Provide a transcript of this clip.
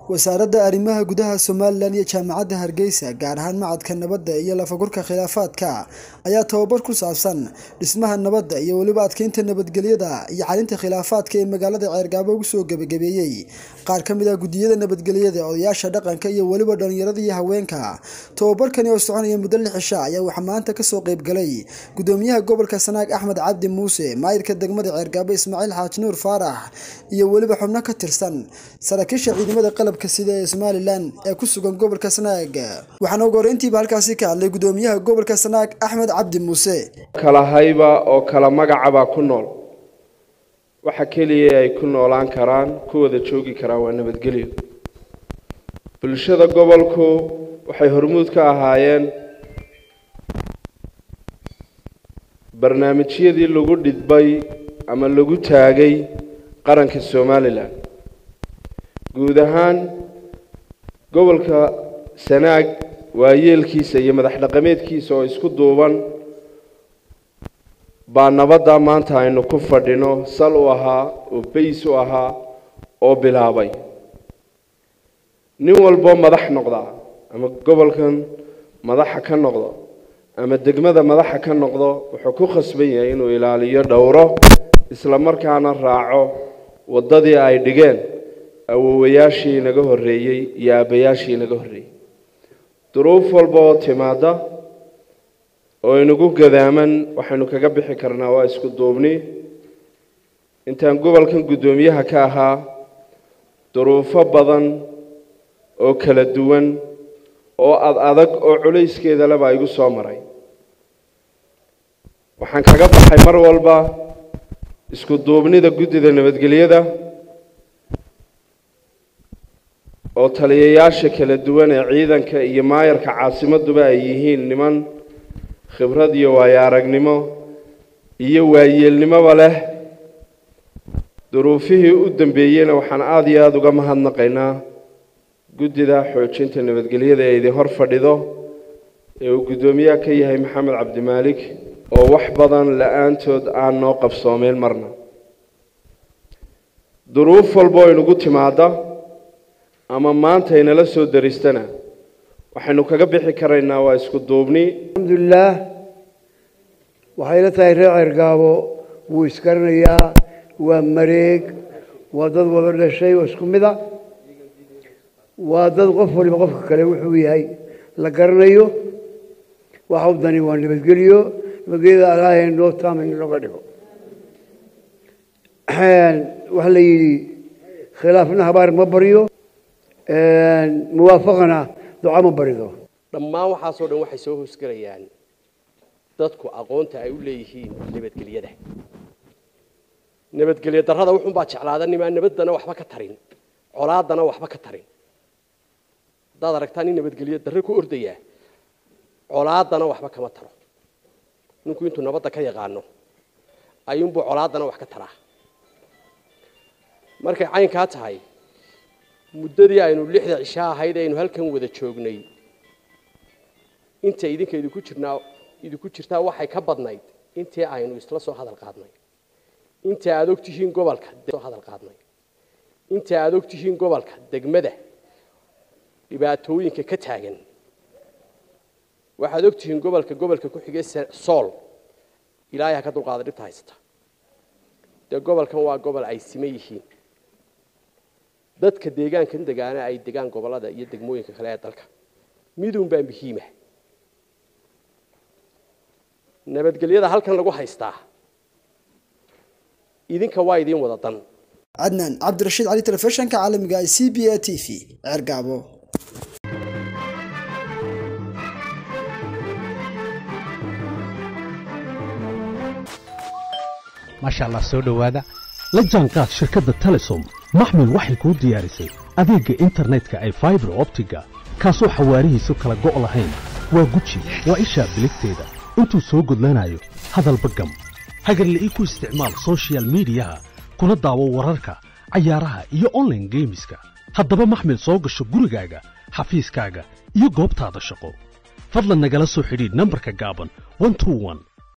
wasaaradda arrimaha gudaha somalilan iyo jaamacadda hargeysa gaar ahaan macadka nabadda iyo lafagurka khilaafaadka ayaa tababar ku saabsan dhismaha nabadda iyo weliba adkeynta nabadgelyada iyo xalinta khilaafaadka ee magaalada ceergaabo ugu soo gebagabeeyey qaar ka mid ah guddiyada nabadgelyada odayaasha dhaqanka iyo weliba dhallinyarada iyo haweenka tababarkani oo soconaya muddo lix cisha ayaa waxaa maanta kasoo qeybgalay gudoomiyaha gobolka sanaag axmed cabdi muuse maayirka degmada ceergaabo ismaaciil xaaji nuur faarax iyo weliba xubno ka tirsan saraakiisha ciidamada qalabka sida ee somalilan ee ku sugan gobolka sanaag waxaana ugu horeyntiiba halkaasi ka hadlay gudoomiyaha gobolka sanaag axmed cabdi muuse kala hayba oo kala magacabaa ku nool waxa keliya ay ku noolaan karaan ku wada joogi karaan waa nabadgelyo bulshada gobolku waxay hormuud ka ahaayeen barnaamijyadii lagu dhidbay ama lagu taagay qaranka somalilan guud ahaan gobolka sanaag waayeelkiisa iyo madax dhaqameedkiisa oo isku duuban baa nabadda maanta aynu ku fadhino sal u ahaa oo bays u ahaa oo bilaabay nin walboo madax noqdaa ama gobolkan madaxa ka noqdo ama degmada madaxa ka noqdo wuxuu ku khasban yahay inuu ilaaliyo dhowro isla markaana raaco waddadii ay dhigeen awowayaashii inaga horreeyey iyo aabbayaashii inaga horreeyey duruuf walba oo timaada oo inagu gadaaman waxaynu kaga bixi karnaa waa isku duubni intaan gobolkan guddoomiyaha ka ahaa duruufo badan oo kala duwan oo ad adag oo culayskeeda leba igu soo maray waxaan kaga baxay mar walba isku duubnida guddida nabadgelyada oo taliyayaasha kala duwan ee ciidanka iyo maayarka caasimaduba ay yihiin niman khibrad iyo waayo aragnimo iyo waayeelnimoba leh duruufihii u dambeeyeyna waxaan aada iyo aada uga mahadnaqaynaa guddida xoojinta nabadgelyada ee idin hor fadhido ee uu guddoomiyaha ka yahay maxamed cabdimaalik oo wax badan la-aantood aan noo qabsoomeen marna duruuf walba oo inagu timaada ama maanta inala soo daristana waxaynu kaga bixi karaynaa waa isku duubni alxamdulilaah waxay la tahay reer ceergaabo wuu isgaranayaa waa mareeg waa dad wada dhashay oo isku mid a waa dad qof waliba qofka kale wuxuu yahay la garanayo waxa u dani waa nabadgelyo nabadgelyada alaahay noo taamin looga dhigo waxaa la yidhi khilaafna habaar ma baryo muwaafaqana duca ma barido dhammaan waxaasoo dhan waxay soo hoosgelayaan dadku aqoonta ay u leeyihiin nabadgelyada nabadgelyo darrada wuxuunbaa jeclaada nimaa nabaddana waxba ka tarin colaadana waxba ka tarin haddaad aragtaa nin nabadgelyo darre ku ordayaa colaadana waxba kama taro ninku intuu nabadda ka yaqaano ayuunbuu colaadana wax ka taraa markay caynkaa tahay muddadii aynu lixda cisho ahayd aynu halkan wada joognay inta idinka idinku jirnaa idinku jirtaa waxay ka badnayd intii aynu isla soo hadal qaadnay inta aada og tihiin gobolka soo hadal qaadnay inta aada og tihiin gobolka degmada dhibaatooyinka ka taagan waxaad og tihiin gobolka gobolka ku xigay sool ilaahay ha ka dulqaada dhibta haysata dee gobolkan waa gobol ay siman yihiin dadka deegaankan degaana ay degaan gobolada iyo degmooyinka kale ee dalka midun baa muhiima nabadgelyada halkan lagu haystaa idinka waa idiin wada dan cadnaan cabdirashiid cali telefishanka caalamiga ee c b a t v ceergaabo maasha allah soo dhowaada la jaanqaad shirkadda telesom maxmil waxay kuu diyaarisay adeegga internetka ay faibar optiga kaasoo xawaarihiisu kala go' lahayn waa guji waa ishaa biligteeda intuu soo gudlanayo hadalba gam hagarle ii ku isticmaal sochial midiyaha kuna daawo wararka cayaaraha iyo onlaine geemiska haddaba maxmil soo gasho gurigaaga xafiiskaaga iyo goobtaada shaqo fadlan nagala soo xidhiidh nambarka gaaban